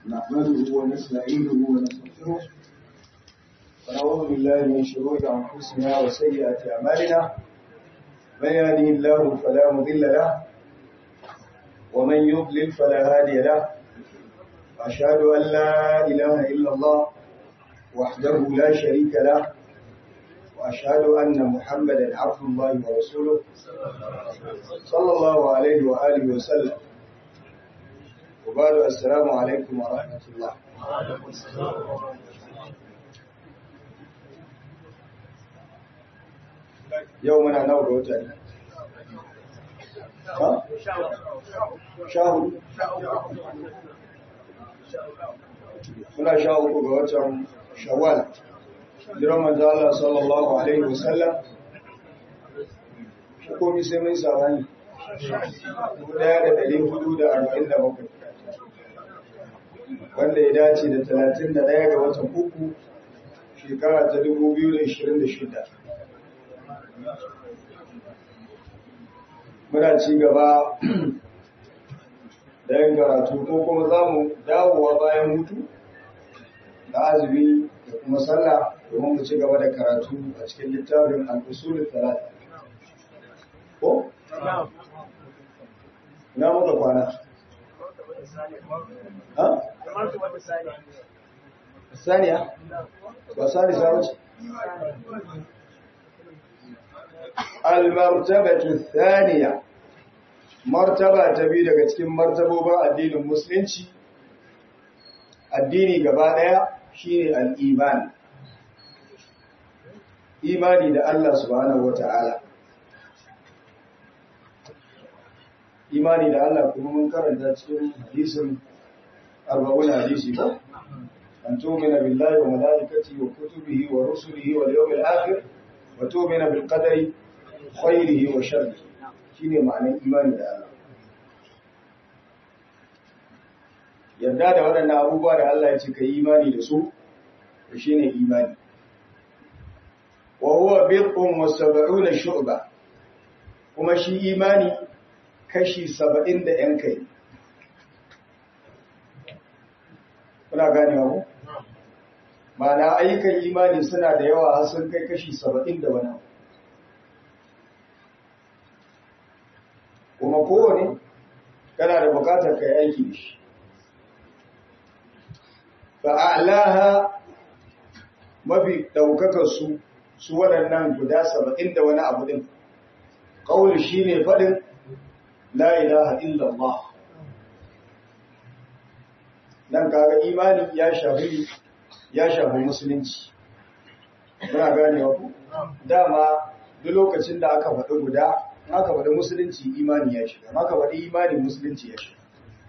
نحمده ونستعينه ونستغفره ونعوذ بالله من شرور أنفسنا وسيئات أعمالنا من يهده الله فلا مضل له ومن يضلل فلا هادي له أشهد أن لا إله إلا الله وحده لا شريك له وأشهد أن محمدا عبد الله ورسوله صلى الله عليه وآله وسلم وبعد السلام عليكم ورحمة الله يومنا نور وتاني ها شاهد muna sha uku ga watan shawwal jiran manzo Allah sallallahu alaihi wasallam shi komi sai mun sabani daya da dari hudu da arba'in da bakwai wanda ya dace da talatin da daya ga watan uku shekara ta dubu biyu da ishirin da shida muna ci gaba da yin karatu ko kuma za mu dawowa bayan hutu da azumi da kuma sallah domin mu ci gaba da karatu a cikin littafin al-usul talata ko na muka kwana ha saniya ba sani sa wuce al-martabatu thaniya martaba ta biyu daga cikin martabobin addinin musulunci addini gaba daya shine al-iman imani da Allah subhanahu wata'ala imani da Allah kuma mun karanta cikin hadisin arba'un hadisi ko an tu'mina billahi wa malaikatihi wa kutubihi wa rusulihi wal yawmil akhir wa tu'mina bil qadari khairihi wa sharrihi shine ma'anar imani da Allah yarda da waɗannan abubuwa da Allah ya ce ka yi imani da su to shine imani wa huwa bid'un wa sab'una shu'ba kuma shi imani kashi 70 da yan kai kuna gane ku ma'ana ayyukan imani suna da yawa har sun kai kashi 70 da wani kuma kowane kana da bukatar kai aiki da shi fa'alaha mafi ɗaukakar su su waɗannan guda saba'in da wani abu ɗin ƙaunar shi ne faɗin la'ilaha illallah nan kaga imani ya shafi ya shafi musulunci muna ganewa ku dama duk lokacin da aka faɗi guda aka faɗi musulunci imani ya shiga aka faɗi imani musulunci ya shiga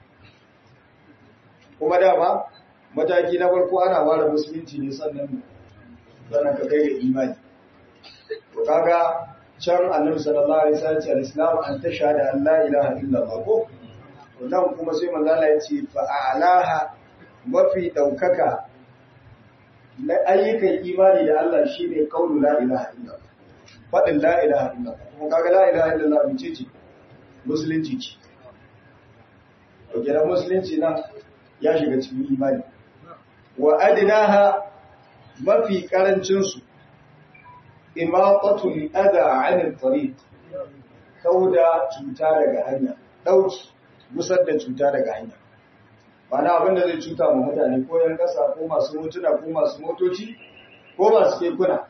kuma dama mataki na farko ana ware musulunci ne sannan sannan ka kai ga imani to kaga can annabi sallallahu alaihi wasallam ce al-islam an tashhada an la ilaha illallah ko to nan kuma sai manzo Allah ya ce fa a'laha mafi daukaka na ayyukan imani da Allah shine qaulu la ilaha illallah fadin la ilaha illallah kuma kaga la ilaha illallah mace ce musulunci ce to kenan musulunci nan ya shiga cikin imani wa adnaha mafi karancin su imaqatul adha 'anil tariq kauda cuta daga hanya dauki musar da cuta daga hanya bana abinda zai cuta ma mutane ko yan kasa ko masu motuna ko masu motoci ko masu kekuna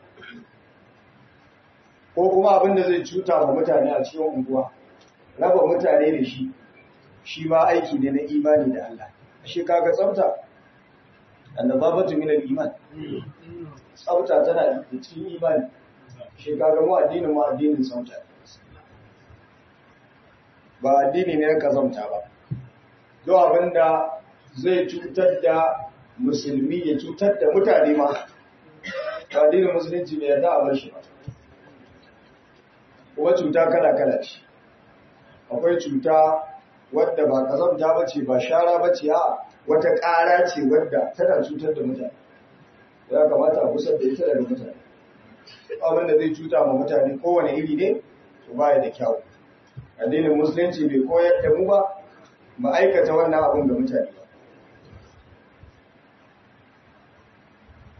ko kuma abinda zai cuta ma mutane a cikin unguwa raba mutane da shi shi ma aiki ne na imani da Allah shi kaga tsafta annababatu min al-iman tsafta tana da cikin imani shi kaga mu addinin mu addinin tsafta ba addini ne na kazamta ba do abinda zai cutar da musulmi ya cutar da mutane ma ba addinin musulunci bai yarda a bar shi ba kuma cuta kala kala ce akwai cuta wadda ba kazamta ba ce ba shara ba ce a wata ƙara ce wadda tana cutar da mutane ya kamata a kusa da ita daga mutane abin da zai cuta ma mutane kowane iri ne to baya da kyau addinin musulunci bai koyar da mu ba mu aikata wannan abin ga mutane ba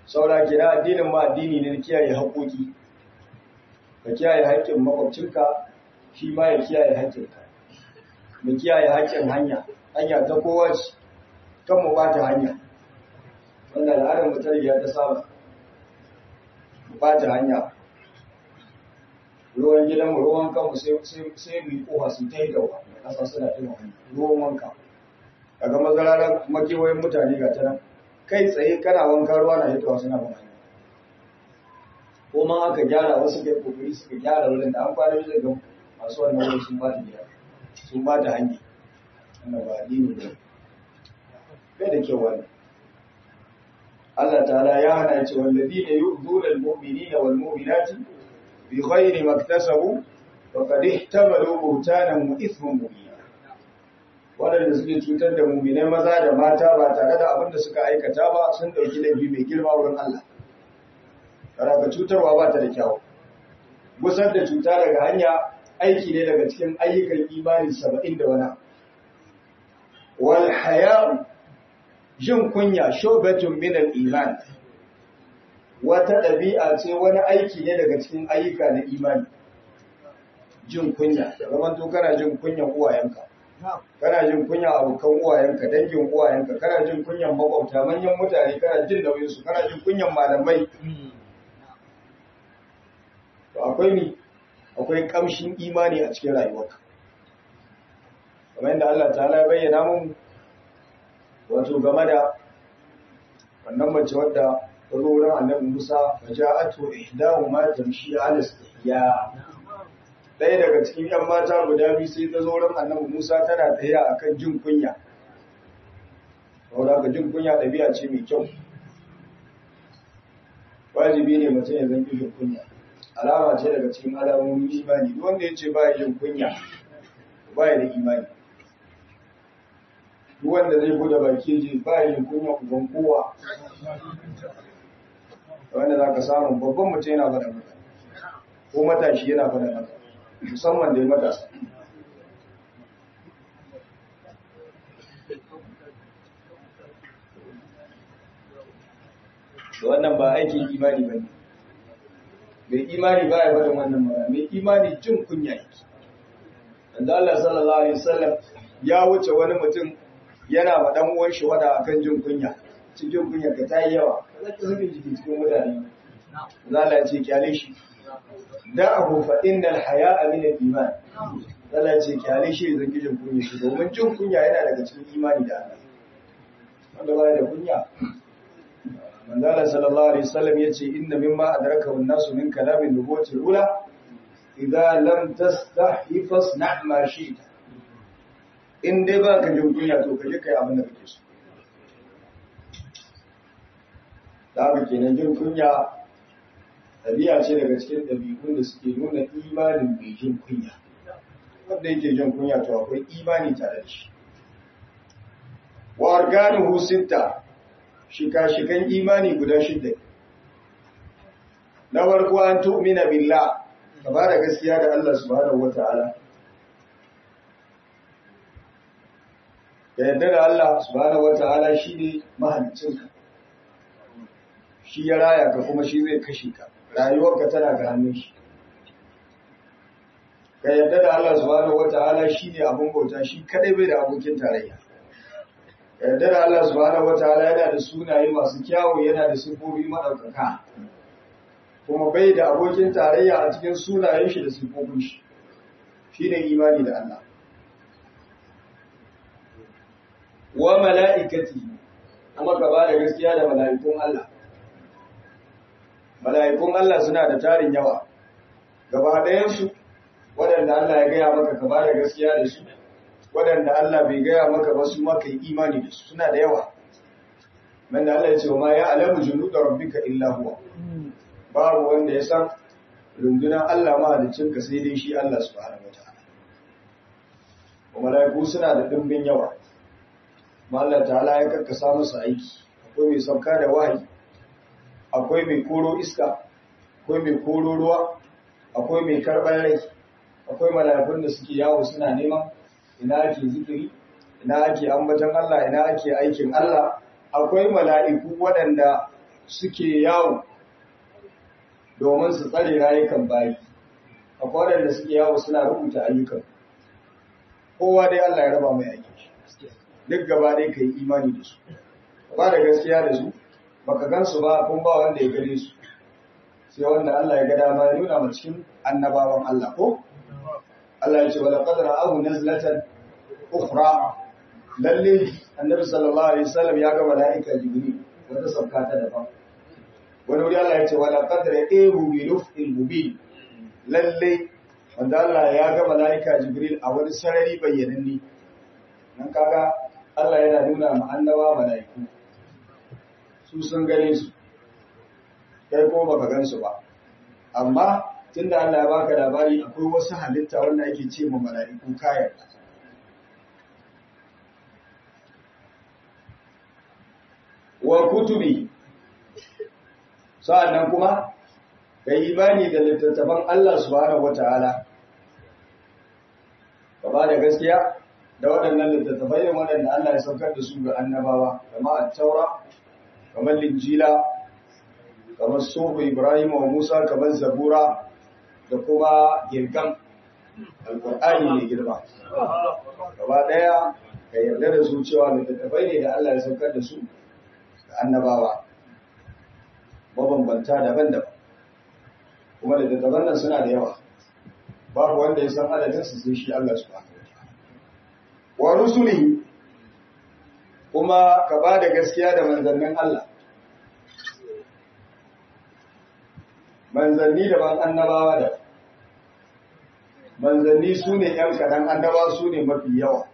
saura kira addinin ma addini ne na kiyaye haƙoƙi ka kiyaye haƙƙin makwabcinka shi ma ya kiyaye haƙƙinka mu kiyaye haƙƙin hanya hanya ta kowa ce kan mu bata hanya wanda al'adar mu tarbiyya ta saba mu bata hanya ruwan gidanmu ruwan kanmu sai mu yi kofa su ta yi gaba ƙasa suna tuna ruwan wanka daga mazararar makewayin mutane ga ta nan kai tsaye kana wanka ruwa na hitowa suna ban hanya ko ma aka gyara wasu kai kokari suka gyara wurin da an kwana bisa ga masu wannan wurin sun ba ta gida sun ba ta hanya wannan ba addini ne bai da kyau wannan Allah ta'ala ya hana ce walladina yu'dhuna al-mu'minina wal mu'minati bi ghairi maktasabu faqad ihtamalu buhtanan wa ithman mubina waɗanda suke cutar da muminai maza da mata ba tare da abin da suka aikata ba sun ɗauki laifi mai girma wurin Allah. Karaka cutarwa ba ta da kyawu. Gusar da cuta daga hanya aiki ne daga cikin ayyukan imani saba'in da wani. Wal haya'u jin kunya shobatun minal iman. Wata ɗabi'a ce wani aiki ne daga cikin ayyuka na imani. Jin kunya, da zamanto kana jin kunyan uwayenka. kana jin kunya abokan uwayenka dangin uwayenka kana jin kunyan makwabta manyan mutane kana jin nauyin su kana jin kunyan malamai to akwai ni akwai kamshin imani a cikin rayuwarka kamar yadda Allah ta'ala ya bayyana mun wato game da wannan mace wadda ta zo wurin annabi Musa fa ja'atu ihdahuma tamshi ala istihya ɗaya daga cikin ‘yan mata guda biyu sai ta zo wurin annabi Musa tana tsaye a kan jin kunya. Saboda ka jin kunya ɗabi'a ce mai kyau. Wajibi ne mutum ya zanki jin kunya. Alama ce daga cikin alamomin imani. Duk wanda ya ce ba ya jin kunya, ba ya da imani. Duk wanda zai buɗe baki je ba ya jin kunya uban kowa. Wanda za ka samu babban mutum yana faɗa maka. Ko matashi yana faɗa maka. musamman da ya matasa. Da wannan ba aikin imani ba ne. Mai imani ba ya bada wannan mara, mai imani jin kunya yake. Wanda Allah sallallahu Alaihi wasallam ya wuce wani mutum yana ma ɗan uwan shi wada akan jin kunya. Cikin kunya ka ta yi yawa, ka zaki sakin jiki cikin mutane. Allah ya ce kyale shi. da'ahu fa innal haya'a min al-iman Allah ce kyale shi zan kijin kunya shi domin jin kunya yana daga cikin imani da Allah wanda baya da kunya manzala sallallahu alaihi wasallam yace inna mimma adraka an-nasu min kalamin nubuwati ula idza lam tastahi fasna' ma shi'ta in dai ba ka jin kunya to ka je kai abin da kake so da haka kenan jin kunya ɗabi'a ce daga cikin ɗabi'un da suke nuna imanin mai jin kunya wanda yake jin kunya to akwai imani tare da shi wa arganuhu sitta shika-shikan imani guda shidda na farko an tu'mina billah ka ba da gaskiya da Allah subhanahu wata'ala ka yadda da Allah subhanahu wata'ala shine mahaliccinka shi ya raya ka kuma shi zai kashe ka rayuwarka tana ga hannun shi ka yadda da Allah subhanahu wata'ala shine abin bauta shi kadai bai da abokin tarayya ka yadda da Allah subhanahu wata'ala yana da sunaye masu kyawu yana da sifofi madaukaka kuma bai da abokin tarayya a cikin sunayen shi da sifofin shi shine imani da Allah wa mala'ikati kuma ka ba da gaskiya da mala'ikun Allah mala'ikun Allah suna da tarin yawa gaba ɗayansu waɗanda Allah ya gaya maka ka ba da gaskiya da su waɗanda Allah bai gaya maka ba su maka yi imani da su suna da yawa man da Allah ya ce ma ya alamu junuda rabbika illa huwa babu wanda ya san rundunar Allah mahaliccin ka sai dai shi Allah subhanahu wataala kuma malaiku suna da dimbin yawa ma Allah ta'ala ya karkasa musu aiki akwai mai sauka da wahayi akwai mai koro iska akwai mai koro ruwa akwai mai karɓar rai akwai mala'ikun da suke yawo suna neman ina ake zikiri ina ake ambaton Allah ina ake aikin Allah akwai mala'iku waɗanda suke yawo domin su tsare rayukan bayi akwai waɗanda suke yawo suna rubuta ayyukan kowa dai Allah ya raba mai aiki duk gaba dai ka yi imani da su ba da gaskiya da su baka gan su ba kun ba wanda ya gare su sai wanda Allah ya ga dama ya nuna ma cikin annabawan Allah ko Allah ya ce wala qadra ahu nazlatan ukhra lalle annabi sallallahu alaihi wasallam ya ga malaika jibril wata sauka ta daban wani wuri Allah ya ce wala qadra ehu bi lufil mubin lalle wanda Allah ya ga malaika jibril a wani sarari bayyananne nan kaga Allah yana nuna ma annaba malaiku su sun gane su kai ko baka gan su ba amma tunda Allah ya baka labari akwai wasu halitta wanda ake ce ma malaiku kayan wa kutubi sa'annan kuma kai imani da littattafan Allah subhanahu wataala ka ba da gaskiya da waɗannan littattafai ne waɗanda Allah ya saukar da su ga annabawa kamar at-taura kamar linjila kamar sufu Ibrahim wa Musa kamar zabura da kuma girgam alqur'ani ne girma gaba daya ka yarda da su cewa littattafai ne da Allah ya saukar da su annabawa mabambanta daban-daban kuma da daban nan suna da yawa babu wanda ya san adadin su sai shi Allah subhanahu wa rusuli kuma ka ba da gaskiya da manzannin Allah manzanni daban annabawa da manzanni su ne ‘yan kaɗan annabawa su ne mafi yawa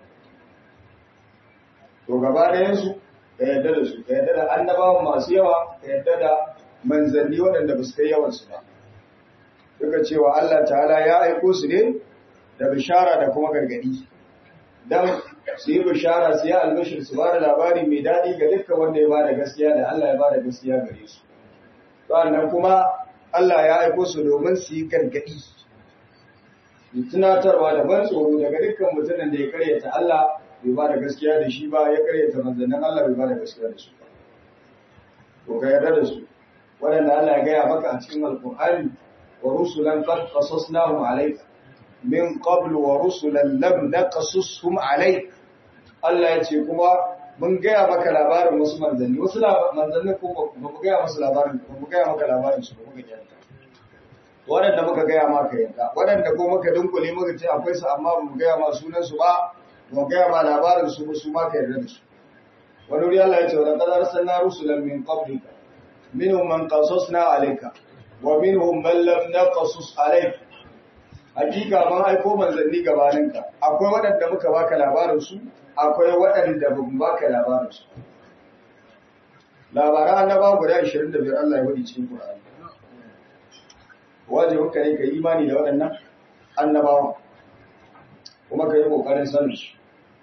to gaba ɗayansu ka yarda da su ka yarda da annabawan masu yawa ka yarda da manzanni waɗanda ba su kai yawansu ba duka cewa Allah ta'ala ya aiko su ne da bishara da kuma gargadi dan su yi bishara su yi albashir su ba da labari mai daɗi ga dukkan wanda ya ba da gaskiya da Allah ya ba da gaskiya gare su sannan kuma Allah ya aiko su domin su yi gargadi tunatarwa da ban tsoro daga dukkan mutumin da ya karyata Allah bai ba da gaskiya da shi ba ya karyata manzannin Allah bai ba da gaskiya da su ba. To ka yarda da su, waɗanda Allah ya gaya maka a cikin Alƙur'ani wa rusulan qad qasasnahum alayka min qablu wa rusulan lam naqasushum alayk. Allah ya ce kuma mun gaya maka labarin wasu manzanni, wasu manzanni ko ba mu gaya musu labarin, ba mu gaya maka labarin su ba muka kyanta. Waɗanda muka gaya maka yanka, waɗanda ko muka dunkule muka ce akwai su amma ba mu gaya ma sunan su ba, mu gaya ma labarin su ba su ma ka yarda da su wani wuri Allah ya ce wa laqad arsalna rusulan min qablika minhum man qasasna alayka wa minhum man lam naqasus alayka hakika mun aiko manzanni gabaninka akwai waɗanda muka baka labarin su akwai waɗanda ba mu baka labarin su labaran annaba guda 25 Allah ya wadi cikin Qur'ani wajibin ka ne ka imani da waɗannan annabawa kuma ka yi ƙoƙarin sanin su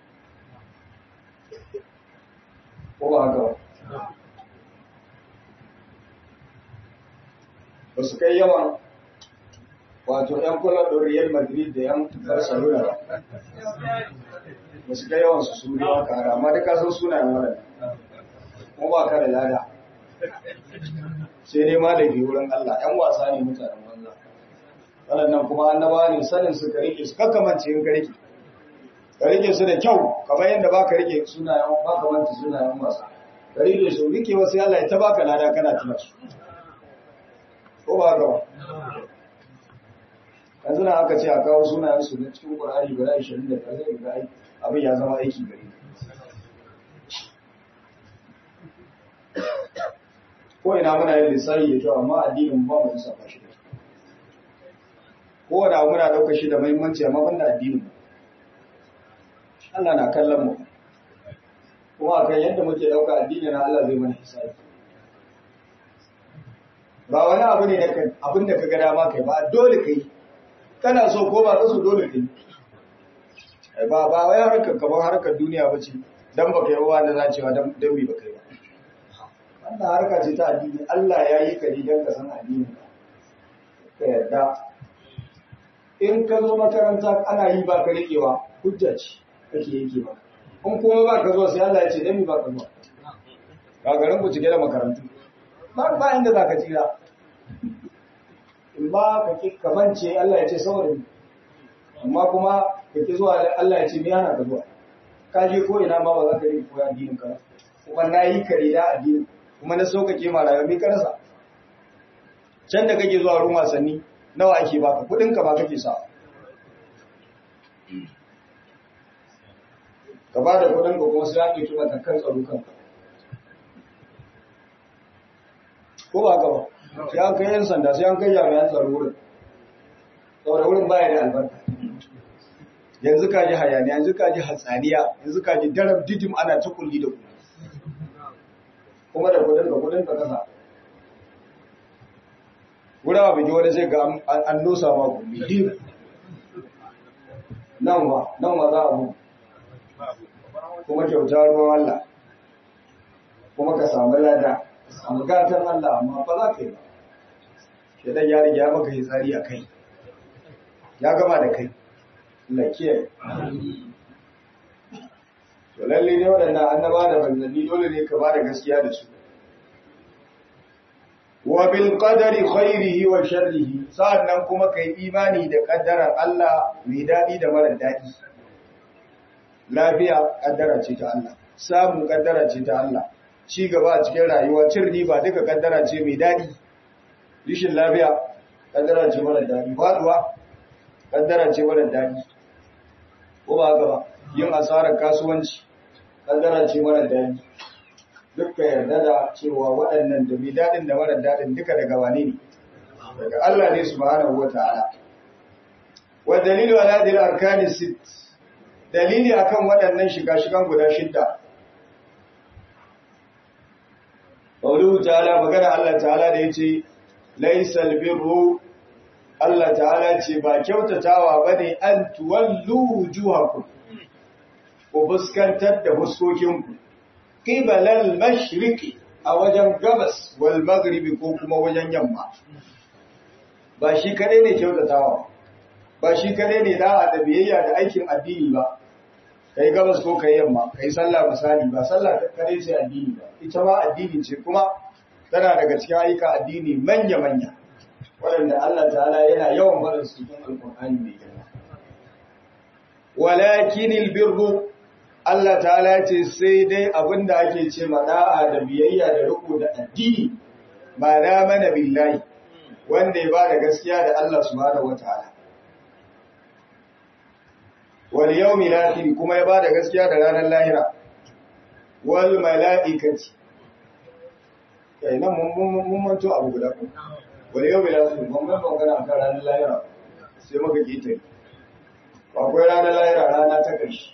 ko ba haka ba ba su kai yawan wato 'yan kula da Real Madrid da 'yan Barcelona ba ba su kai yawan su su ne ba kara amma duka sun sunayen waɗanda kuma ba ka da lada sai dai malami wurin Allah 'yan wasa ne mutanen banza waɗannan kuma annaba ne sanin su ka rike su kakkamance in ka rike ka rike su da kyau kamar yadda ba ka rike sunayen ba ka manta sunayen wasa ka rike su rike wasu Allah ya ta baka lada kana tuna su ko ba ka ba yanzu na aka ce a kawo sunayen su na cikin Qur'ani guda 20 da zai ga abin ya zama aiki gare ko ina muna yin lissafi da kyau amma addinin ba mu lissafa shi da ko da muna ɗaukar shi da muhimmanci amma banda addinin Allah na kallon mu kuma akan yadda muke ɗauka addini na Allah zai mana hisabi ba wani abu ne da abin da ka ga dama kai ba dole kai kana so ko ba so dole kai ba ba wai harkar kamar harkar duniya ba ce dan baka yi wa da zacewa dan dan mi baka yi ba wannan harka ce ta addini Allah ya yi ka ne dan ka san addini ka yarda in ka zo makaranta ana yi ba ka riƙewa hujja ce kake yake ba in kuma ba ka zo sai Allah ya ce dan mi ba ka zo ga garin ku cike da makarantu ba ba inda za ka tsira in ba ka ki kamance Allah ya ce saboda ni amma kuma ka ki zuwa Allah ya ce me hana ka zuwa ka je ko ina ma ba za ka yi koya addinin ka kuma na yi kare da addinin kuma na so kake ma rayuwa me ka rasa can da kake zuwa ruwan wasanni nawa ake baka kudin ka ba kake sa ka ba da kudin ka kuma sai ake tuba kan tsaro kanka ko ba ka ba sai an kai yan sanda sai an kai jami'an tsaro wurin saboda wurin baya da albarka yanzu ka ji hayaniya yanzu ka ji hatsaniya yanzu ka ji daram didim ana ta kulli da ku kuma da kudin ka kudin ka kasa wurin abin wani sai ga an nosa ma ku didim nan wa nan wa za a mu kuma kyauta ruwan Allah kuma ka samu lada samu gatan Allah amma ba za ka yi ba shaidan ya riga maka yi tsari a kai ya gama da kai Allah kiyaye to lalle ne waɗannan annaba da manzanni dole ne ka ba da gaskiya da su wa bil qadari khairihi wa sharrihi sa'annan kuma kai imani da kaddarar Allah mai dadi da mara dadi lafiya kaddara ce ta Allah samun kaddara ce ta Allah ci gaba a cikin rayuwa cin riba duka kaddara ce mai dadi rishin lafiya kaddara ce mara dadi faduwa kaddara ce mara dadi ko ba haka ba yin asarar kasuwanci kaddara ce mara dadi duka yarda da cewa waɗannan da mai dadin da mara dadin duka daga wane ne daga Allah ne subhanahu wataala wa dalilu ala hadhihi al-arkani sitt dalili akan waɗannan shiga-shigan guda shidda. Ƙauluhu ta'ala magana Allah ta'ala da ya ce, Laisal birru Allah ta'ala ce ba kyautatawa ba ne an tuwallu juhaku, ku fuskantar da fuskokinku, ƙibalal mashiriki a wajen gabas wal magribi ko kuma wajen yamma. Ba shi kaɗai ne kyautatawa ba shi kaɗai ne da'a da biyayya da aikin addini ba. kai gabas ko kai yamma kai sallah misali ba sallah kare ce addini ba ita ma addini ce kuma tana daga cikin ayyuka addini manya manya waɗanda Allah ta'ala yana yawan barin su cikin alƙur'ani mai girma walakin albirru Allah ta'ala ce sai dai abinda ake ce da'a da biyayya da riko da addini ba da mana billahi wanda ya ba da gaskiya da Allah subhanahu wataala wal yawmi akhir kuma ya bada gaskiya da ranar lahira wal malaikati kai nan mun mun manto abu guda ko wal yawmi akhir mun ga magana kan ranar lahira sai muka kita akwai ranar lahira rana ta karshe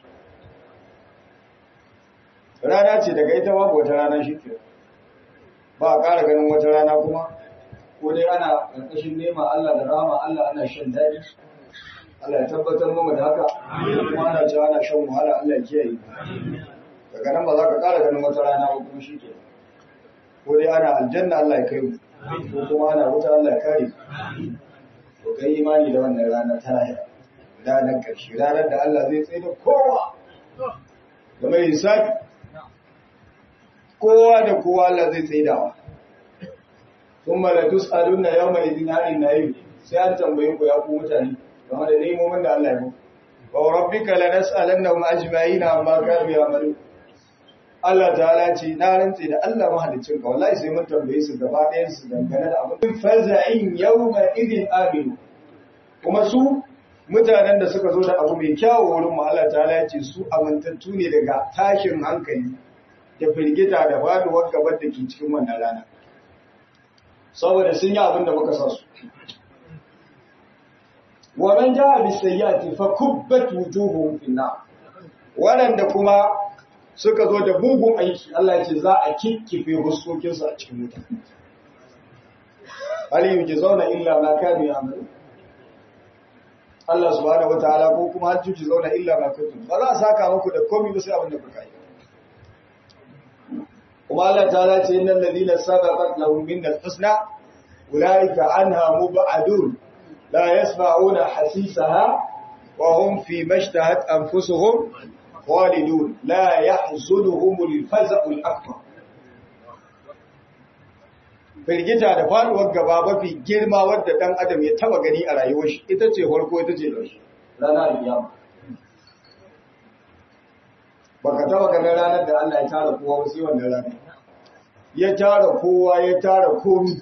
rana ce daga ita babu wata rana shi ke ba a ƙara ganin wata rana kuma ko dai ana ƙarƙashin nema Allah da rama Allah ana shan daɗi Allah ya tabbatar mu da haka kuma ana cewa ana shan wahala Allah ya kiyaye daga nan ba za ka ƙara ganin wata rana ba kuma shike ko dai ana aljanna Allah ya kai mu ko kuma ana wuta Allah ya kare to kai imani da wannan rana ta lahira ranar ƙarshe ranar da Allah zai tsaye da kowa da mai hisabi kowa da kowa Allah zai tsaye dawa ثم لتسألن يومئذ عن النعيم sai an tambaye ku ya ku mutane game da nemomin da Allah ya muku wa rabbika lanas'alannahum ajma'in amma kanu ya'malu Allah ta'ala ce na rantse da Allah mahalicin ka wallahi sai mun tambaye su gaba ɗayan su dangane da abin faza'in yawma idin aminu kuma su mutanen da suka zo da abu mai kyawu wurin mu Allah ta'ala ya ce su amintattu ne daga tashin hankali da firgita da faduwar gabar da ke cikin wannan rana saboda sun yi abin da muka sa su wa man jaa bis sayyiati fa kubbat wujuhuhum fi nar wadanda kuma suka zo da bugun aiki Allah ya ce za a kikkife huskokin su a cikin wuta hal yujzauna illa ma kanu ya'malu Allah subhanahu wataala ko kuma hal yujzauna illa ma kuntum ba za a saka muku da komai ba sai abin da kuka yi kuma Allah ta'ala ce innal ladina sabaqat lahum minnal husna ulaika anha mub'adun la yasma'una hasisaha wa hum fi mashtahat anfusuhum khalidun la yahzunuhum al-faza'u al-akbar firgita da faduwar gaba mafi girma wadda dan adam ya taba gani a rayuwar shi ita ce farko ita ce ƙarshe ranar kiyama baka taba ganin ranar da Allah ya tara kowa ba sai wannan ranar ya tara kowa ya tara komi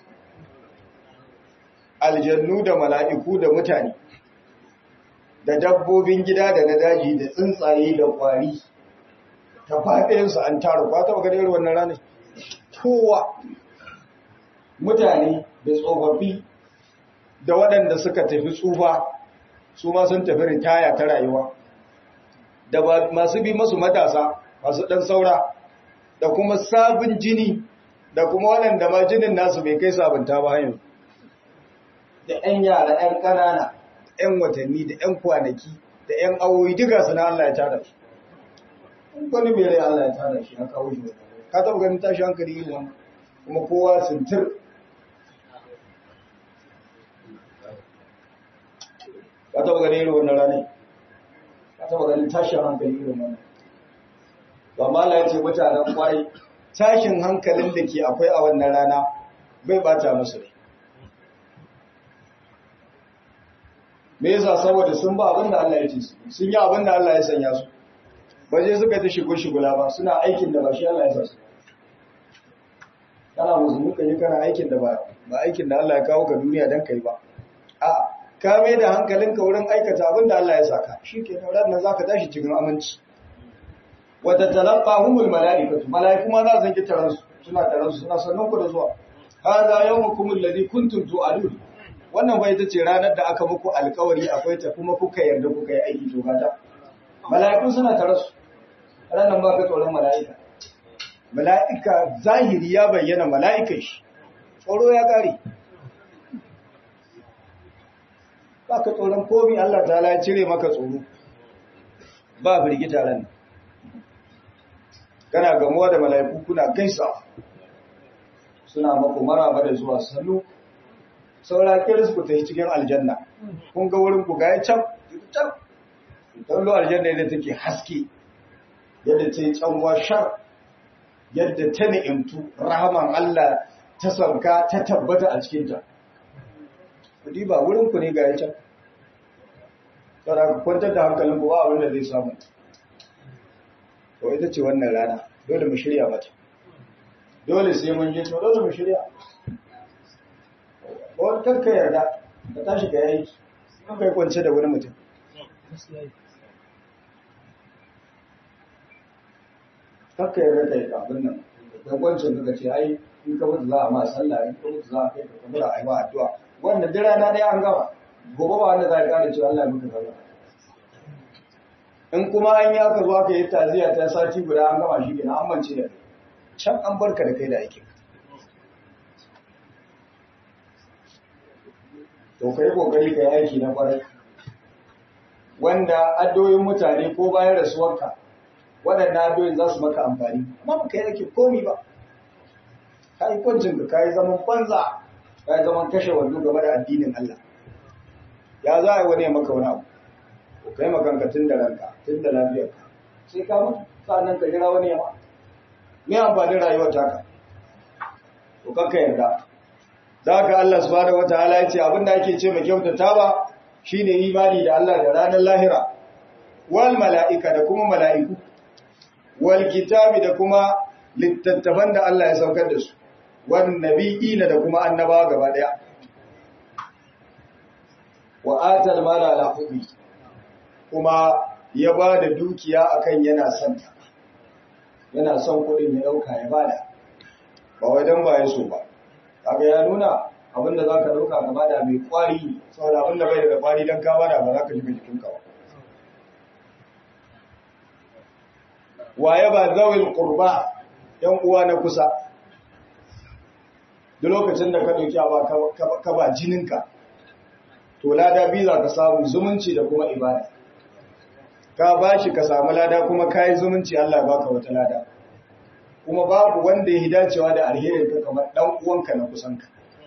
aljannu da mala'iku da mutane da dabbobin gida da na daji da tsuntsaye da kwari ta faɗinsu an tara kwa taba ganin wannan ranar kowa mutane da tsofaffi da waɗanda suka tafi tsufa su ma sun tafi ritaya ta rayuwa da masu bi masu matasa masu ɗan saura da kuma sabon jini da kuma waɗanda ma jinin nasu bai kai sabunta ba yanzu da 'yan yara 'yan ƙanana 'yan watanni da 'yan kwanaki da 'yan awoyi duka suna Allah ya tada shi wani mai rai Allah ya tada shi ya kawo shi ka taɓa ganin tashi hankali yin wani kuma kowa sintir ka taɓa ganin irin wannan ranar ka taɓa ganin tashin hankali irin wannan ba ma Allah ya ce mutanen kwarai tashin hankalin da ke akwai a wannan rana bai bata musu rai me yasa saboda sun ba abin da Allah ya ce su sun yi abin da Allah ya sanya su ba je suka ta shigo shigula ba suna aikin da ba shi Allah ya sa su kana musulmi ka yi kana aikin da ba ba aikin da Allah ya kawo ka duniya dan kai ba a ka mai da hankalinka wurin aikata abin da Allah ya saka shikenan ranar zaka tashi cikin aminci wa tatalaqahumul malaikatu malaiku ma za su ji taransu suna taransu suna sannan ku da zuwa hada yawmukum alladhi kuntum tu'adun wannan bai ita ce ranar da aka muku alkawari akwai ta kuma kuka yarda kuka yi aiki to gata mala'iku suna tare su ranar ba ka tsoron mala'ika mala'ika zahiri ya bayyana mala'ikan shi tsoro ya kare ba ka tsoron komi Allah ta ya cire maka tsoro ba firgita ran kana gamuwa da mala'iku kuna gaisa suna maku maraba da zuwa sannu saura kiris ku tafi cikin aljanna kun ga wurin ku ga ya can can don lo aljanna yadda take haske yadda ta yi canwa shar yadda ta ni'imtu rahaman Allah ta sauka ta tabbata a cikinta kudi ba wurin ku ne ga ya can saura ku kwantar da hankalin ku ba abin da zai samu to ita ce wannan rana dole mu shirya mata dole sai mun je to dole mu shirya wani kanka yarda ka tashi ka yayi kan kai kwance da wani mutum kanka yarda ka yi abin nan da kwancin ka ce ai in ka mutu za a ma sallah in ka mutu za a kai ka kamar a yi ma addu'a wannan duk rana ɗaya an gama gobe ba wanda za a ƙara cewa Allah ya muka sallah in kuma an yi aka zo aka yi taziya ta sati guda an gama shi kenan an mance da kai can an barka da kai da aikin to kai kokari kai aiki na kwarai wanda addoyin mutane ko bayan rasuwarka waɗanda addoyin za su maka amfani amma ba ka yi ake komi ba ka yi kwancin ka yi zaman banza ka yi zaman kashe wando game da addinin Allah ya za a yi wani maka wani abu ko kai makanka tun da ranka tun da lafiyarka sai ka mutu sa'annan ka jira wani yama me amfanin rayuwar taka to kanka yarda da haka Allah subhanahu wataala ya ce abinda ake ce mai kyautata ba shine imani da Allah da ranar lahira wal mala'ika da kuma mala'iku wal kitabi da kuma littattafan da Allah ya saukar da su wan nabiyina da kuma annabawa gaba daya wa atal mala ala hubbi kuma ya ba da dukiya akan yana son ta yana son kuɗin ya ɗauka ya bada ba wajen ba ya so ba kaga ya nuna abinda za ka ɗauka ka bada mai kwari saboda abinda bai da kwari don ka bada ba za ka shiga jikinka ba waye ba zawil qurba yan uwa na kusa duk lokacin da ka dauki ba ka ba jininka to lada biyu za ka samu zumunci da kuma ibada ka bashi ka samu lada kuma kai zumunci Allah ya baka wata lada kuma babu wanda ya dacewa da alherin ka kamar dan uwanka na kusanka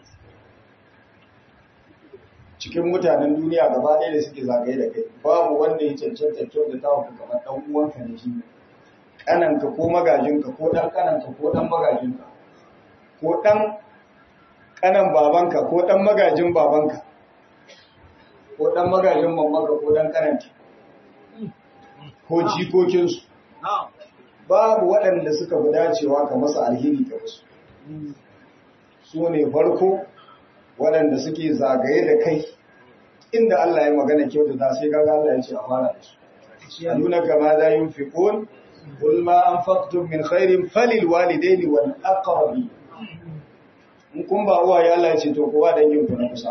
cikin mutanen duniya gaba ɗaya da suke zagaye da kai babu wanda ya cancanta kyau da tawo kamar dan uwanka ne shi kananka ko magajinka ko dan kananka ko dan magajinka ko dan kanan babanka ko dan magajin babanka ko dan magajin mamanka ko dan kananta ko jikokinsu babu waɗanda suka fi dacewa ka masa alheri ga wasu su ne farko waɗanda suke zagaye da kai inda Allah ya magana kyauta ta sai gaga Allah ya ce a fara da su ya nuna kama za yin fiƙon قل ما أنفقتم من خير فللوالدين والأقربين in kun ba uwa ya Allah ya ce to kowa dangin ku na kusa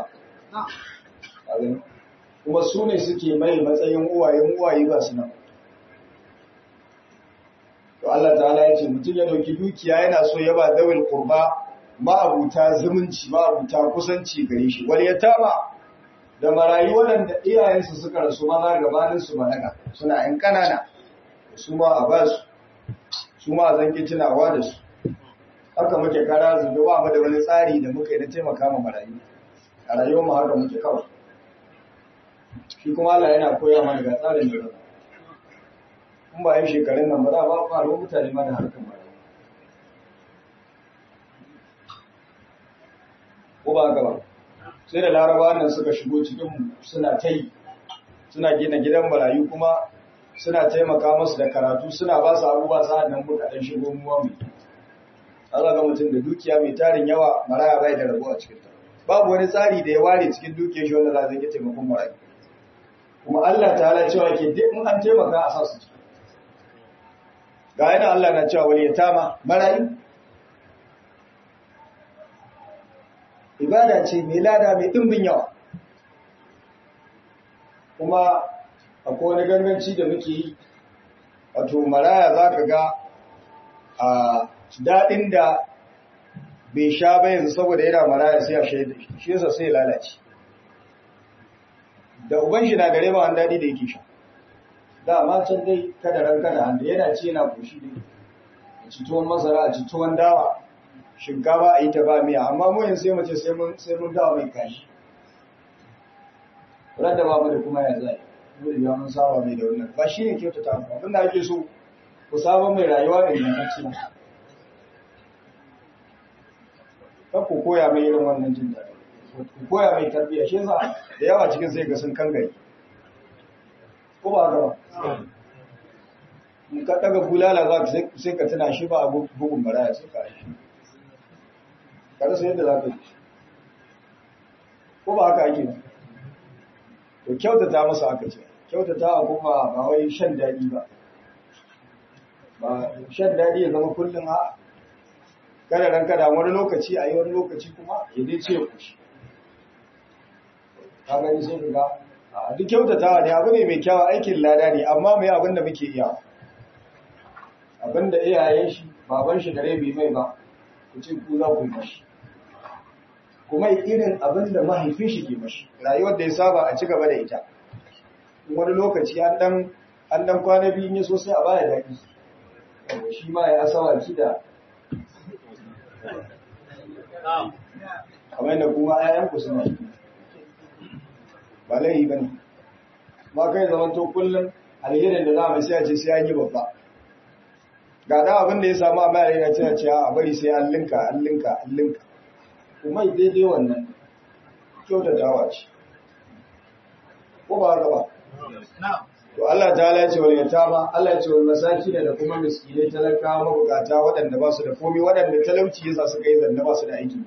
kuma su ne suke mai matsayin uwayen uwaye ba su nan to Allah ta'ala ya ce mutum ya dauki dukiya yana so ya ba dawil qurba ma'abuta zumunci ma'abuta kusanci gare shi wal yatama da marayu waɗanda iyayensu suka rasu maza gabanin su balaga suna yan kanana su ma a ba su su ma a zanki tunawa da su haka muke kara zube ba mu da wani tsari da muka yi na taimaka ma marayu a rayuwar mu haka muke kawai shi kuma Allah yana koya mana ga tsarin da zama in ba yin shekarun nan ba za a ba faru mutane ma da harkar marayu ko ba haka ba sai da laraba nan suka shigo cikin suna ta yi suna gina gidan marayu kuma suna taimaka masu da karatu suna ba su abubuwa sa'ad nan muka ɗan shigo muwa mai Allah ga mutum da dukiya mai tarin yawa maraya bai da rabo a cikin ta babu wani tsari da ya ware cikin dukiyar shi wanda za zai taimakon marayu kuma Allah ta hala cewa ke duk in an taimaka a sa su ciki ga yana Allah na cewa wani yatama marayu ibada ce mai lada mai ɗimbin yawa kuma akwai wani ganganci da muke yi wato maraya za ka ga a daɗin da bai sha ba yanzu saboda yana maraya sai a shaida shi yasa sai lalace da uban shi na gare ba wani daɗi da yake sha da amma can dai kada ran kada hannu yana ci yana koshi dai a ci tuwon masara a ci tuwon dawa shinkafa a yi ta ba miya amma mu yanzu sai mace sai mun dawa mai kashi wadda ba mu da kuma ya zai dole ya mun saba mai da wannan ba shi ne kyautata mu abin da ake so ku saba mai rayuwa ingantacciya kar ku koya mai irin wannan jin daɗi ku koya mai tarbiyya shi yasa da yawa cikin sai ga sun kan gari ko ba haka ba in ka daga bulala za ka sai ka tuna shi ba a bugun baraya sai ka yi ka rasa yadda za ka yi ko ba haka ake ba to kyautata masa aka ce kyautata a kuma ba wai shan daɗi ba ba shan daɗi ya zama kullum a kada ran kada wani lokaci a yi wani lokaci kuma ya dai ce ku shi ka gani sai ka ga a duk kyautatawa ne abu ne mai kyawa aikin lada ne amma mai abin da muke iya abin da iyayen shi baban shi da rai bai mai ba ku ce ku za ku yi mashi kuma irin abin da mahaifin shi ke mashi rayuwar da ya saba a ci gaba da ita wani lokaci an dan an dan kwana biyu ne sosai a baya daɗi shi ma ya asawa ki da kamar yadda kuma ayan ku suna yi ba laihi ba ne ma kai zaman to kullum alherin da za mu sai a ce sai an yi babba ga da abin da ya samu a bayan yana cewa cewa a bari sai an linka an linka an linka kuma daidai wannan kyautatawa ce ko ba haka ba to Allah ta ya ce wal yatama Allah ya ce wal masakin da kuma miskinai talakawa mabukata waɗanda ba su da komai waɗanda talauci yasa suka yi zanna ba su da aiki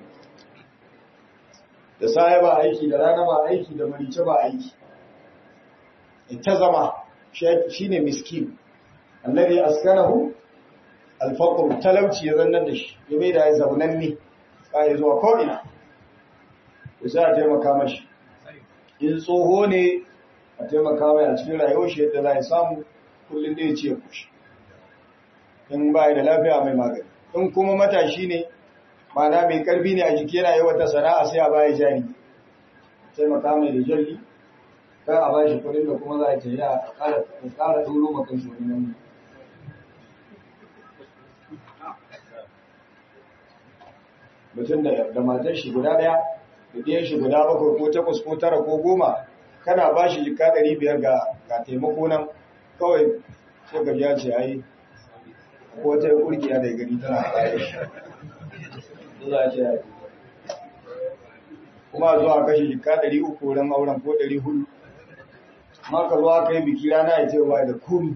da sai ba aiki da rana ba aiki da marice ba aiki ita zama shine miskin alladhi askanahu al-faqr talauci ya zanna da shi ya bai da ya zaunan ne ba ya zuwa ko ina ya sa a taimaka mashi in tsoho ne a taimaka mai a cikin rayuwar shi yadda za a samu kullum da ya ce kushi in ba da lafiya mai magani in kuma matashi ne mana mai karfi ne a jiki yana yi wata sana'a sai a baya jari taimaka mai da jalli kan a ba shi kudin da kuma za a ce ya kara duro makan shi wani nan mutum da matar shi guda daya da ɗayan shi guda bakwai ko takwas ko tara ko goma kana ba shi jika ɗari biyar ga taimako nan kawai sai ka ya ce ai ko ta kurkiya da gari tana tsaye shi za a ce kuma zuwa kashe jika ɗari uku wurin auren ko ɗari hudu ma ka zo aka yi biki rana ya ce ba da kuri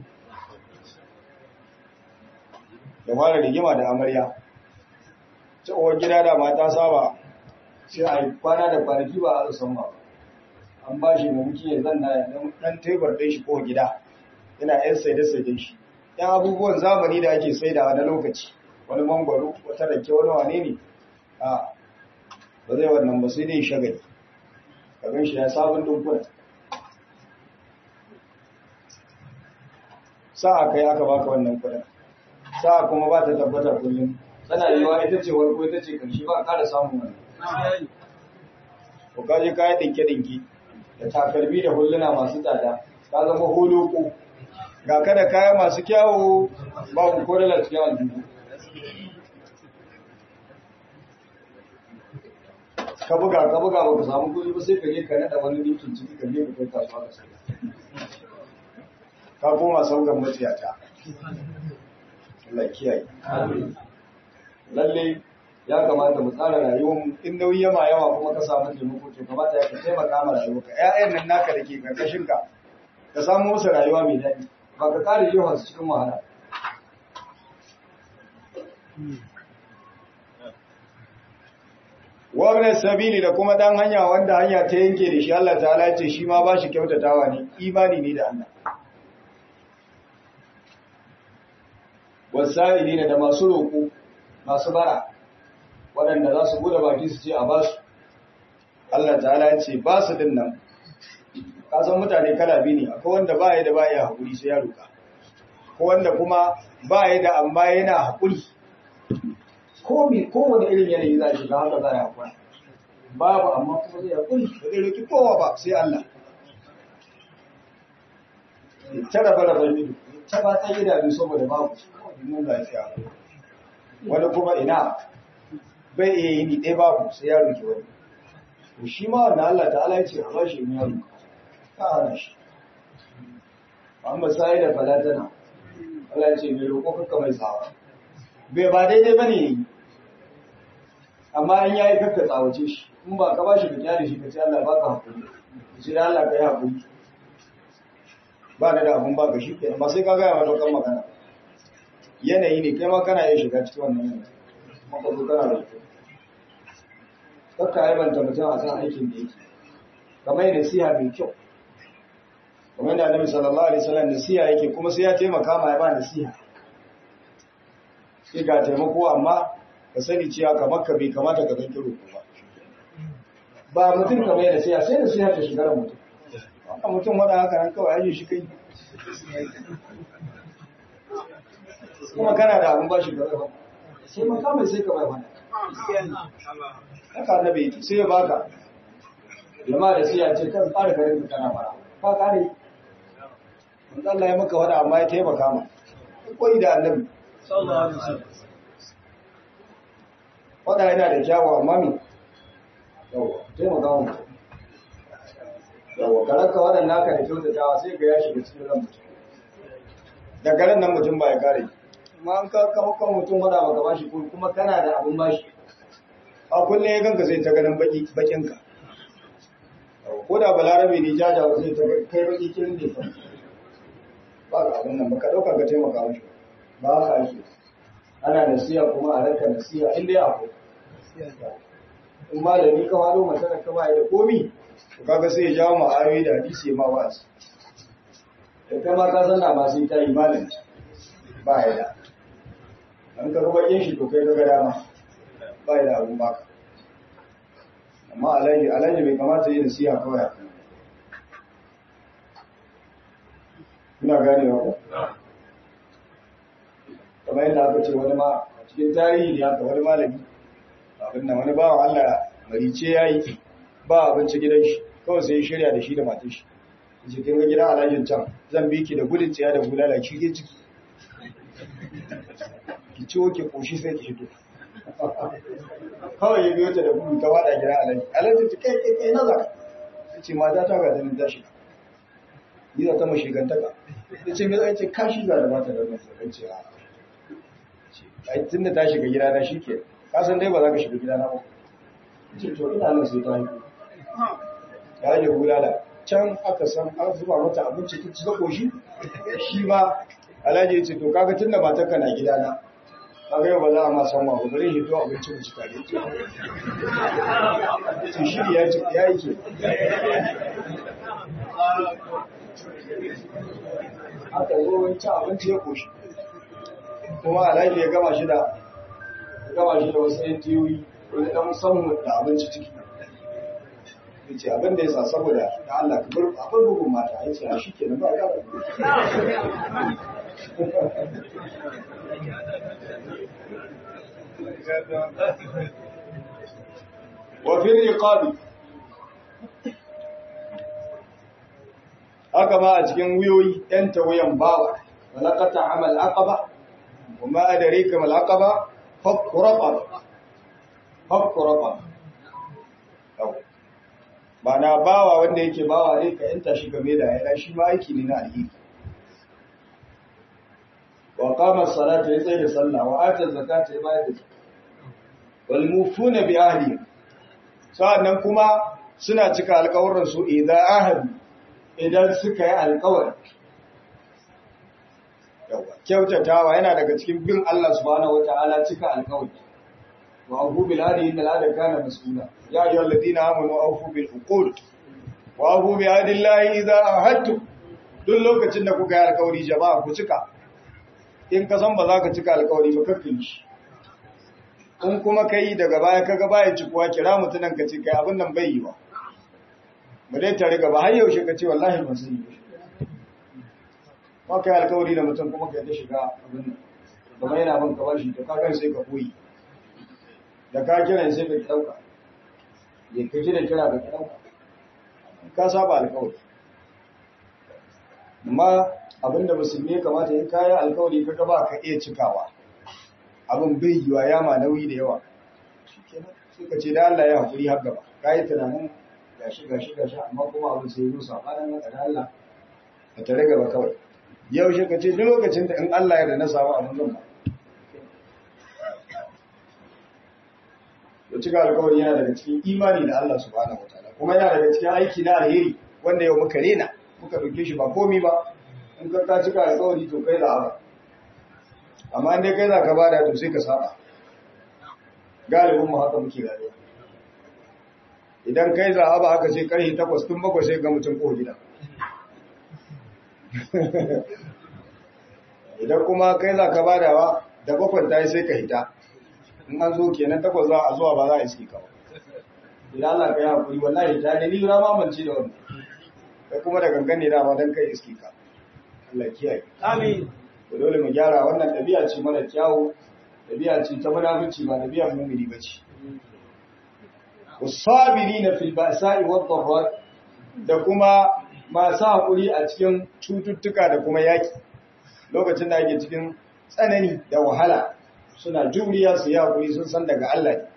da fara rigima da amarya cewar gida da mata saba sai a yi kwana da kwanaki ba a san ba an ba shi mamaki ya zanna ya dan tebur ɗin shi ko gida yana yan saide saiden shi yan abubuwan zamani da ake saidawa na lokaci wani mangwaro wata rake wani wane ne a ba zai wannan ba sai dai shagali kagan shi ya sabon dunkuna sa'a kai aka baka wannan kudin sa'a kuma ba ta tabbata kullum tana yiwa ita ce warko ita ce karshe ba ƙara samun wani ko kaje kayan dinke-dinke da takalmi da hulluna masu tsada ka zama holoko ga kada kaya masu kyawu babu kodalar cikin aljihu ka buga ka buga ba ka samu kuɗi ba sai ka je ka naɗa wani dinkin ciki ka je ka kai kasuwa ka sai ka koma saukan maciyata Allah kiyaye lalle ya kamata mu tsara rayuwar mu in nauyi yama yawa kuma ka samu taimako to kamata ya ka taimaka ma rayuwarka ƴaƴan nan naka da ke karkashin ka ka samu musu rayuwa mai daɗi ba ka kare yawan su cikin wahala Wabin sabili da kuma ɗan hanya wanda hanya ta yanke da shi Allah ta'ala ce shi ma ba shi kyautatawa ne, imani ne da Allah. Wasa'ili ne da masu roƙo, masu bara, waɗanda za su bude baki su ce a ba su. Allah ta'ala ce ba su din nan, kasan mutane kala biyu ne, akwai wanda ba ya da ba ya haƙuri sai ya roƙa. Ko wanda kuma ba ya da amma yana haƙuri. komi kowane irin yanayi za a shiga haka za a haƙura babu amma kuma zai haƙuri ba zai roƙi kowa ba sai Allah ta raba raba ido ta ba ta idanu saboda babu kawai mun lafiya wani kuma ina bai iya yi ni ɗaya babu sai ya roƙi wani to shi ma wannan Allah ta'ala ya ce a bashi in ya roƙa ta hana shi amma sai da falatana Allah ya ce mai roƙo kakka mai tsawa bai ba daidai ba ne amma in ya yi kakka tsawace shi in ba ka ba shi ka kyale shi ka ce Allah ba ka haƙuri shi da Allah ka yi haƙuri ba da da abun ba ka shi ke ba sai ka gaya mata kan magana yanayi ne kai ma kana iya shiga cikin wannan yanayi maka zo kana da kyau kakka aibanta mutum a kan aikin da yake kamar nasiha mai kyau kamar da annabi sallallahu alaihi wasallam nasiha yake kuma sai ya taimaka ma ya ba nasiha sai ga taimako amma ka sani cewa kamar ka bai kamata ka zanki roƙo ba ba mutum ka mai nasiha sai nasiha ta shiga da mutum haka mutum wada haka nan kawai aje shi kai kuma kana da abin ba shi gaba ba sai maka mai sai ka bai wani haka annabi sai ya baka jama'a da siya ce kan fara garin ka kana fara ka kare wanda Allah ya maka wada amma ya taimaka ma koyi da annabi Waɗa yana da kyawawa mami, yawa, taimaka mu. Yawa, karaka waɗanda naka da kyautatawa sai ga ya shiga cikin ran mutum. Da garin nan mutum ba ya kare. Amma an ka kama kan mutum waɗa baka ba shi kuma kana da abin ba shi. A kullum ya ganka sai ta ganin bakinka. Ko da balarabe ne jajawa sai ta kai baki kirin da ba ka abin nan ba ka ɗauka ka taimaka mashi. Ba haka ake. ana nasiya kuma a ranka nasiya in dai akwai in malami ka wado masana ka ba da komi to kaga sai ya jawo ma ayoyi da hadisi ma ba su da kai ma ka san na ba sai ta yi malami ba ya da an ka ruba yin shi to kai ka ga dama ba ya da abun baka amma alhaji alhaji bai kamata yi nasiha kawai a kan ina gane ko kamar yadda aka ce wani ma a cikin tarihi ne aka wani malami abin nan wani bawan Allah marice ya yi ba abinci gidan shi kawai sai shirya da shi da matan shi ce kin ga gidan alhajin can zan bi ki da gudun tsiya da bulala ki ke ciki ki ciwo ki koshi sai ki fito kawai ya biyo ta da gudu ta wada gidan alhaji alhaji ta kai kai kai na zaka ce mata ta ga zanin tashi ni za ta mashi gantaka ya ce me zai ce kashi za da mata da nan sai ce a ai tunda ta shiga gida na shike ka san dai ba za ka shiga gida na ba ce to ina nan sai ta yi ya yi bulala can aka san an zuba mata abinci ta ci koshi shi ma alhaji ya ce to kaga tunda matarka na gidana kaga yau ba za a ma san wa bari shi to abinci mu ci tare to shi ya ci ya yi ke aka zo wani ci abinci ya koshi kuma alhaji ya gama shi da ya gama shi da wasu yan tiyoyi wani dan musamman da abinci ciki ya ce abin da ya sa saboda da Allah ka bar akwai bugun mata ya ce a shi ke nan ba ya وفي الرقاب haka ma a cikin wuyoyi ɗan tawayan bawa walaqata amal aqaba wama adraka mal aqaba fakku raqaba fakku raqaba ba na bawa wanda yake bawa ne ka yanta shi game da yana shi ma aiki ne na alheri wa qama as-salata ya tsaye da sallah wa ata zakata ya bayar da wal mufuna bi ahli sa'annan kuma suna cika alƙawarin su idan ahadu idan suka yi alƙawari yawa kyautatawa yana daga cikin bin Allah subhanahu wataala cika alƙawari wa afu bil hadi inna al kana mas'ula ya ayyuhal ladina amanu awfu bil uqud wa afu bi hadillahi idza ahadtum duk lokacin da kuka yi alƙawari jama'a ku cika in ka san ba za ka cika alƙawari ba kakkin shi in kuma kai daga baya kaga baya cikuwa kira mutunan ka ce kai abin nan bai yi ba mu dai tare gaba har yaushe ka ce wallahi ban sani ba kai alƙawari da mutum kuma kai ta shiga abin nan kuma yana bin ka bashi to ka kai sai ka koyi da ka kira sai ka dauka ya ka kira kira ka dauka ka saba alƙawari amma abinda musulmi ya kamata in kayan alƙawari kaga ba ka iya cikawa abin bai yiwa ya ma nauyi da yawa suka ce da Allah ya haƙuri har gaba ka yi tunanin gashi gashi gashi amma kuma abin sai zo sabanin haka da Allah ka tare gaba kawai yau shi ka ce duk lokacin da in Allah ya da na samu abin zan ba to cika alƙawari yana daga cikin imani da Allah subhanahu wataala kuma yana daga cikin aiki na alheri wanda yau muka rena muka ɗauke shi ba komi ba in ka ka cika alƙawari to kai da Allah amma inda kai za ka bada to sai ka saba galibin mu haka muke rayuwa idan kai za a ba haka sai karhi takwas tun bakwai sai ga mutum ko gida idan kuma kai za ka badawa da bakwai ta yi sai ka hita in an zo kenan takwas za a zuwa ba za a iski kawo idan Allah ka yi hakuri wallahi ta ne ni rama mance da wannan kai kuma da gangan ne dama don kai iski ka Allah kiyaye Amin. to dole mu gyara wannan ɗabi'a ce mara kyawu ɗabi'a ce ta munafici ba ɗabi'a mumini ba ce wasabirina fil ba'sa'i wad dharra da kuma masu hakuri a cikin cututtuka da kuma yaki lokacin da ake cikin tsanani da wahala suna juriya su yi hakuri sun san daga Allah ne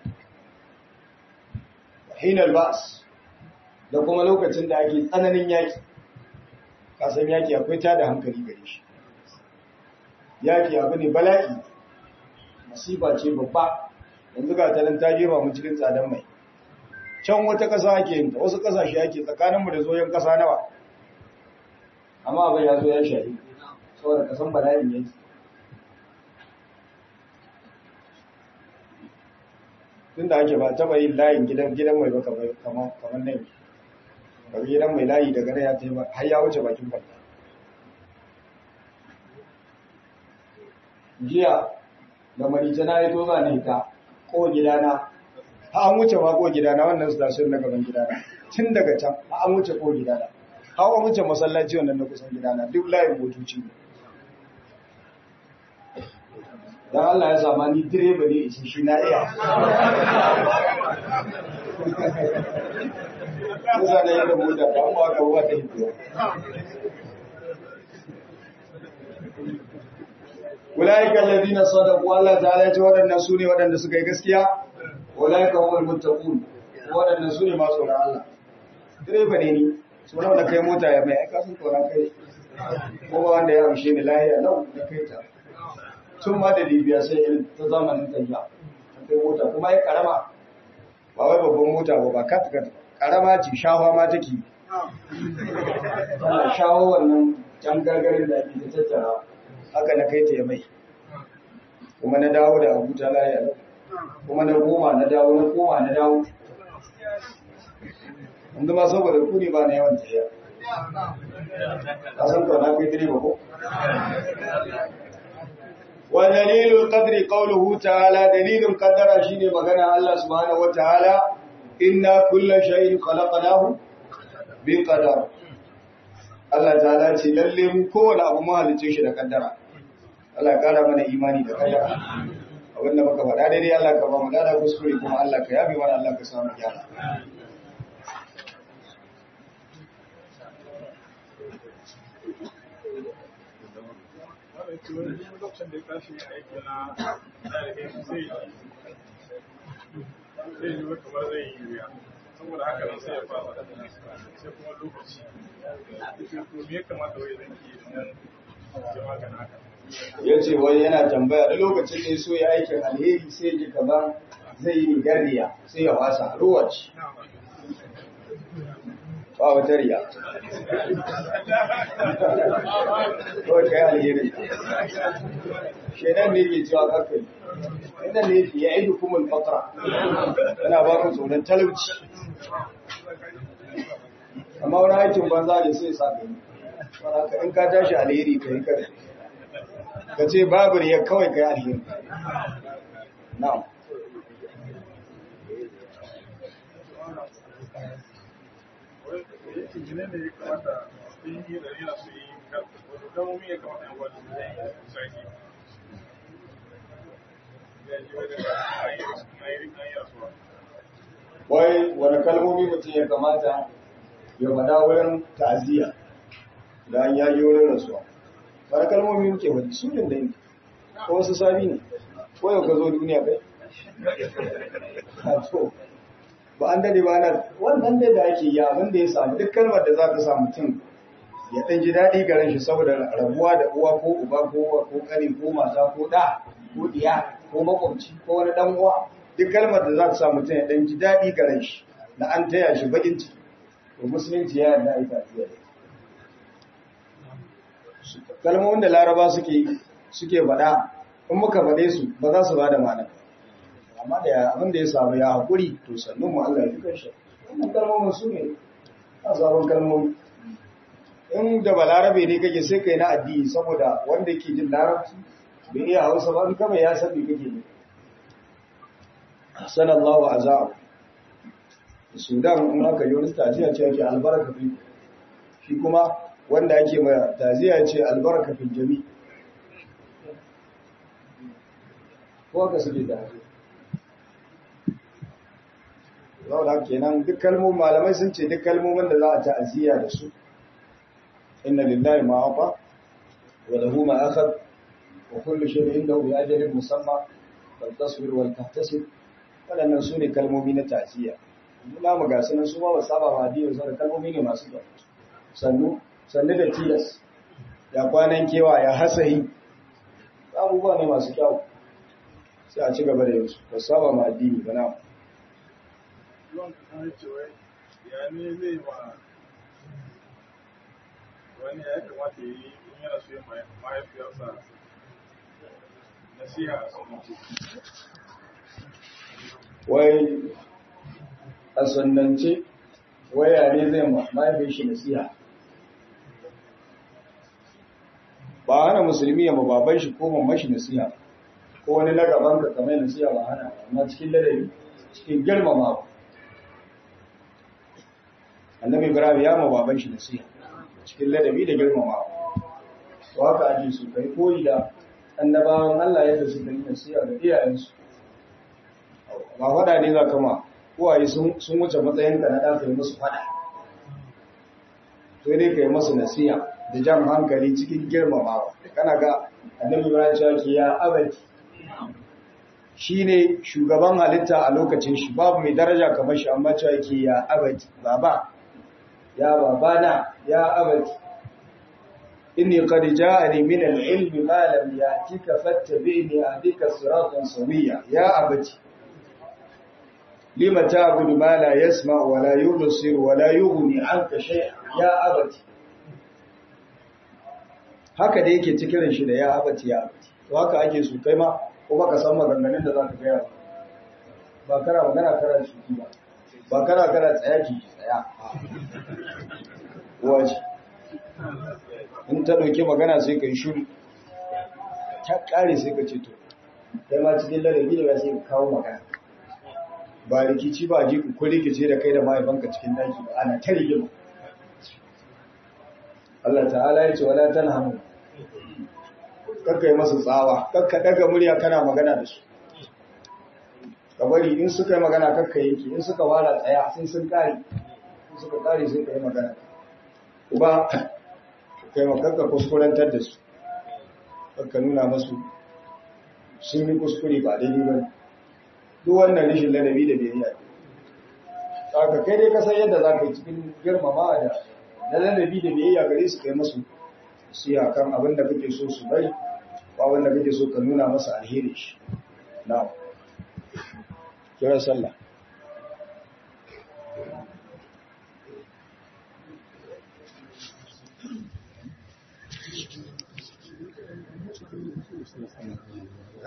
hinal ba's da kuma lokacin da ake tsananin yaki kasan yaki akwai tada hankali gare shi yaki abu ne bala'i masifa ce babba yanzu ga tanan ta jefa mu cikin tsadan mai can wata ƙasa ake yin ta wasu ƙasashe ake tsakaninmu da zoyon ƙasa nawa amma abin ya zo ya shahi saboda ƙasan bala'in yake tun da ake ba taɓa yin layin gidan gidan mai baka kamar nan daga gidan mai layi daga nan ya taimaka har ya wuce bakin kwanta jiya da marice na yi toza ne ta ko gidana ha an wuce ma ko gidana wannan station na gaban gidana tun daga can ha an wuce ko gidana ha an wuce masallaci wannan na kusan gidana duk layin motoci ne dan Allah ya sama ni direba ne isi shi na iya Kusa na yadda mota ta amma aka ba ta hito. Ulaika alladhina sadaqu Allah ta'ala ya ce waɗannan sune waɗanda suka yi gaskiya ulaika humul muttaqun waɗannan sune masu tsoron Allah direba ne ni sunan da kai mota ya mai aika sun tsoron kai ko ba wanda ya amshe ni lahiya lau da kai ta tun ma da Libya sai irin ta zamanin tayya ta kai mota kuma ya karama ba wai babban mota ba ba kat kat karama ce shafa ma take tana shawo wannan can gargarin da ake ta tattara haka na kai ta ya mai kuma na dawo da abu ta laye kuma na koma na dawo na koma na dawo inda ma saboda ku ne ba na yawan tafiya a san to na kai direba ko wa dalilul qadri qawluhu ta'ala dalilun qaddara shine magana Allah subhanahu wataala inna kulla shay'in khalaqnahu bi qadar Allah ta'ala ce lalle mu kowane abu mu halice shi da kaddara Allah ya kara mana imani da kaddara abinda muka faɗa daidai Allah ka ba mu dada kuskure kuma Allah ka yabe mana Allah ka samu gyara lokacin da ya tashi aiki na ɗalibin sai zai yi kamar zai yi wuya saboda haka nan sai ya fasa sai kuma lokaci to me ya kamata wai zan ki nan ya magana haka ya ce wai yana tambaya da lokacin da ya so ya aikin alheri sai ji kamar zai yi gariya sai ya wasa ruwa ce ba wata riya kawai kai alheri shaidan ne ke cewa kakai inda ne ke ya idu kuma fakra yana ba ku tsoron talauci amma wani aikin banza ne sai sa ka in ka tashi alheri ka yi kai ka ce babu riya kawai kai alheri na'am yake ne ne ya kamata sun yi da yana su yi wato kalmomi ya kamata yan wani sarki ya ji wani da ayi rasuwa wai wani kalmomi mutum ya kamata ya faɗa wurin ta'aziyya da an yaji wurin rasuwa wani kalmomi muke wani sunan da yin ko wasu sabi ne ko yau ka zo duniya kai to ba an dade ba na wannan dai da ake yi abin da ya samu duk kalmar da za ta sa mutum ya ɗan ji daɗi garin shi saboda rabuwa da uwa ko uba ko ko kani ko mata ko ɗa ko ɗiya ko makwabci ko wani ɗan uwa duk kalmar da za ta sa mutum ya ɗan ji daɗi garin shi na an taya shi bakin ciki to musulunci ya yarda aika fiye da kalmomin da laraba suke suke faɗa in muka faɗe su ba za su ba da ma'ana amma da abin da ya samu ya haƙuri to sannan mu Allah ya fi kanshi wannan kalmomin su ne a sabon kalmomi in da balarabe ne kake sai kai na addini saboda wanda ke jin larabci bai iya hausa ba in kama ya san me kake ne sanallahu azab sudan in aka yi wani tajiya ce ake albarka fi shi kuma wanda ake mai taziya ce albarka fi jami ko aka suke taziya zauna kenan duk kalmomin malamai sun ce duk kalmomin da za a ta'aziyya da su inna lillahi ma afa wa lahu ma akhad wa kullu shay'in indahu bi ajalin musamma fal tasbir wal tahtasib wadannan su ne kalmomi na ta'aziyya muna mu ga sunan su ma ba saba ba hadiyar su da kalmomi ne masu kyau sannu sannu da tilas ya kwanan kewa ya hasahi abubuwa ne masu kyau sai a ci gaba da yin su ba saba ma addini ba na yawan kan cewa ya ne zai ma wani ya kamata ya yi in yana so ya mahaifiyarsa nasiha a sunanci wai a sunnance waya ne zai mahaifin shi nasiha ba hana musulmi ya baban shi ko mamman shi nasiha ko wani na gaban ka kamar nasiha ba hana amma cikin ladabi cikin girmama annabi ibrahim ya ma baban shi nasiha cikin ladabi da girmama to haka ake su kai koyi da annabawan Allah yadda suka yi nasiha ga iyayensu ba faɗa ne za kama uwaye sun wuce matsayinka na ɗafa yi musu faɗa to dai ka yi masu nasiha da jan hankali cikin girmamawa kana ga annabi ibrahim cewa ke ya abadi shi ne shugaban halitta a lokacin shi babu mai daraja kamar shi amma cewa ke ya abadi baba ya babana ya abadi inni qad ja'ani min al-ilmi ma lam ya'tika fattabi'ni ahdika siratan sawiya ya abadi lima ta'budu ma la yasma'u wa la yubsiru wa la yughni 'anka shay'a ya abati haka da yake cikin shi da ya abati ya abati to haka ake su kai ma ko baka san maganganun da zaka gaya ba kana magana kana shi ba ba kana kana tsaya ki tsaya waje in ta dauke magana sai kai shiru ta kare sai ka ce to kai ma cikin ladabi da sai ka kawo magana ba rikici ba ji ku rikice da kai da mahaifanka cikin daki ba ana ta rigima Allah ta'ala ya ce wala tanhamu kakka yi masa tsawa kakka daga murya kana magana da su ka bari in suka yi magana kakka yanki in suka wara tsaya sai sun kare in suka kare sai ka yi magana uba kai makakka kuskurantar da su kakka nuna masu sun yi kuskure ba daidai ba duk wannan rishin ladabi da biyayya saka kai dai ka san yadda za ka yi cikin girmama da na ladabi da biyayya gare su kai masu siya kan abin da kake so su bari ko abin da kake so ka nuna masa alheri shi na'am kira sallah